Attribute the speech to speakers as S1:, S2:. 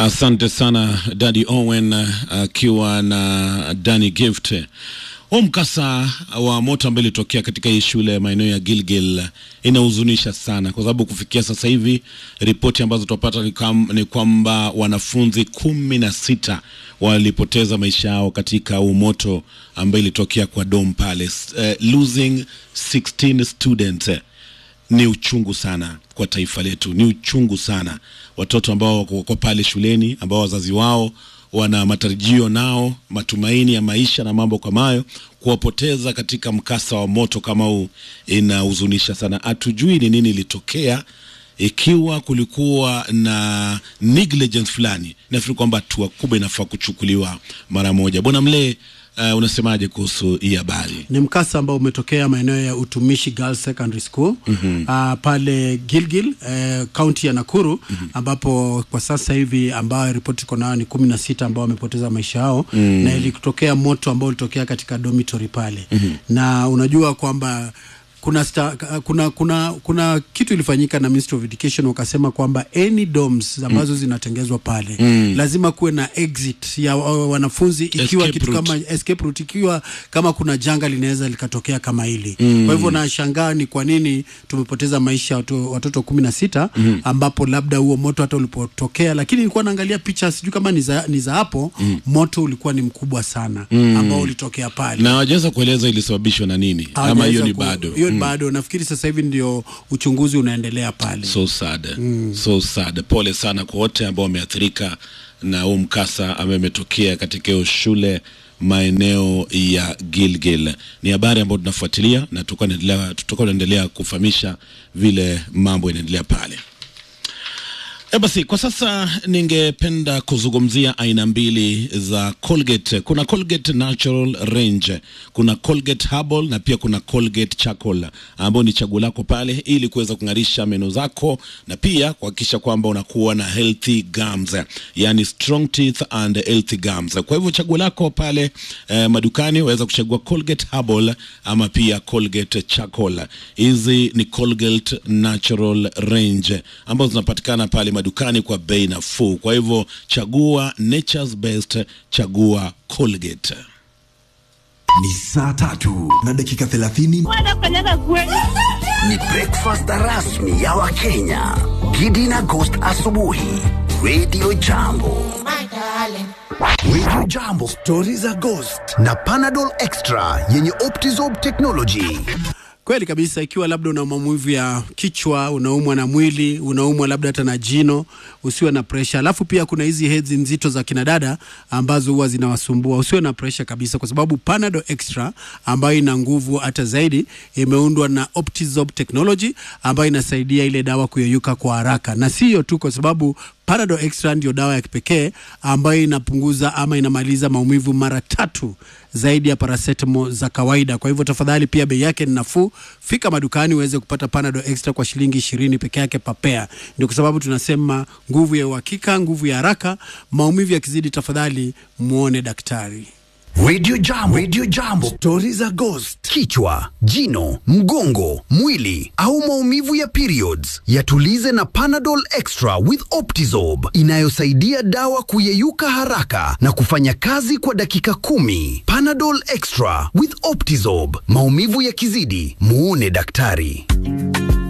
S1: Asante sana Daddy Owen akiwa na Danny Gift. Huu mkasa wa moto ambao ilitokea katika hii shule maeneo ya Gilgil inahuzunisha sana, kwa sababu kufikia sasa hivi ripoti ambazo tunapata ni, kam- ni kwamba wanafunzi kumi na sita walipoteza maisha yao katika huu moto ambao ilitokea kwa Dome Palace. Uh, losing 16 students eh, ni uchungu sana kwa taifa letu, ni uchungu sana. Watoto ambao wako wako pale shuleni ambao wazazi wao wana matarajio nao matumaini ya maisha na mambo kama hayo, kuwapoteza katika mkasa wa moto kama huu inahuzunisha sana. Hatujui ni nini ilitokea, ikiwa kulikuwa na negligence fulani, nafikiri kwamba hatua kubwa inafaa kuchukuliwa mara moja. Bwana Mlee, uh, unasemaje kuhusu hii habari?
S2: ni mkasa ambao umetokea maeneo ya Utumishi Girls Secondary School mm-hmm. uh, pale Gilgil kaunti uh, ya Nakuru mm-hmm. ambapo kwa sasa hivi ambayo ripoti iko nayo ni kumi na sita ambao wamepoteza maisha yao mm. na ilitokea moto ambao ulitokea katika dormitory pale mm-hmm. na unajua kwamba kuna, sta, kuna kuna kuna kitu ilifanyika na Ministry of Education wakasema kwamba any dorms ambazo mm. zinatengezwa pale mm. lazima kuwe na exit ya wa- wanafunzi ikiwa
S1: Escape
S2: kitu
S1: route.
S2: kama escape route ikiwa kama kuna janga linaweza likatokea kama hili mm. kwa hivyo nashangaa ni kwa nini tumepoteza maisha ya watu- watoto kumi na sita mm. ambapo labda huo moto hata ulipotokea lakini nilikuwa naangalia picha sijui kama ni za, ni za hapo mm. moto ulikuwa ni mkubwa sana mm. ambao ulitokea pale
S1: Na wajaweza kueleza ilisababishwa na nini, ama hiyo
S2: Hawajaweza
S1: ni
S2: ku-
S1: bado
S2: hiyo ni bado nafikiri sasa hivi ndio uchunguzi unaendelea pale
S1: so sad mm. so sad. Pole sana kwa wote ambao wameathirika na huu mkasa ambaye umetokea katika hiyo shule maeneo ya Gilgil. Ni habari ambayo tunafuatilia na tutakuwa tunaendelea tutakuwa tunaendelea kufahamisha vile mambo yanaendelea pale. E basi, kwa sasa ningependa kuzungumzia aina mbili za Colgate. Kuna Colgate Natural Range, kuna Colgate Herbal na pia kuna Colgate Charcoal ambayo ni chaguo lako pale, ili kuweza kung'arisha meno zako na pia kuhakikisha kwamba unakuwa na healthy gums, yani strong teeth and healthy gums. Kwa hivyo chaguo lako pale eh, madukani waweza kuchagua Colgate Herbal ama pia Colgate Charcoal. Hizi ni Colgate Natural Range ambazo zinapatikana pale madukani kwa bei nafuu. Kwa hivyo chagua nature's best, chagua Colgate.
S3: Ni saa tatu na dakika thelathini.
S4: wanafanyaga kweli.
S5: Ni breakfast rasmi ya Wakenya. Gidi na Ghost asubuhi. Radio Jambo. Radio Jambo, stori za Ghost na Panadol Extra yenye Optizorb technology.
S2: kweli kabisa ikiwa labda una maumivu ya kichwa unaumwa na mwili unaumwa labda hata na jino usiwe na presha alafu pia kuna hizi hedhi nzito za kinadada ambazo huwa zinawasumbua usiwe na presha kabisa kwa sababu panado extra ambayo ina nguvu hata zaidi imeundwa na optizob technology ambayo inasaidia ile dawa kuyeyuka kwa haraka na si hiyo tu kwa sababu Panadol Extra ndio dawa ya kipekee ambayo inapunguza ama inamaliza maumivu mara tatu zaidi ya paracetamol za kawaida. Kwa hivyo tafadhali, pia bei yake ni nafuu. Fika madukani uweze kupata Panadol Extra kwa shilingi ishirini peke yake papea. Ndio kwa sababu tunasema nguvu ya uhakika, nguvu ya haraka. Maumivu yakizidi, tafadhali muone daktari.
S5: Radio Jambo, Radio Jambo, stori za Ghost. Kichwa, jino, mgongo, mwili au maumivu ya periods, yatulize na Panadol Extra with Optizorb inayosaidia dawa kuyeyuka haraka na kufanya kazi kwa dakika kumi. Panadol Extra with Optizorb, maumivu yakizidi, muone daktari.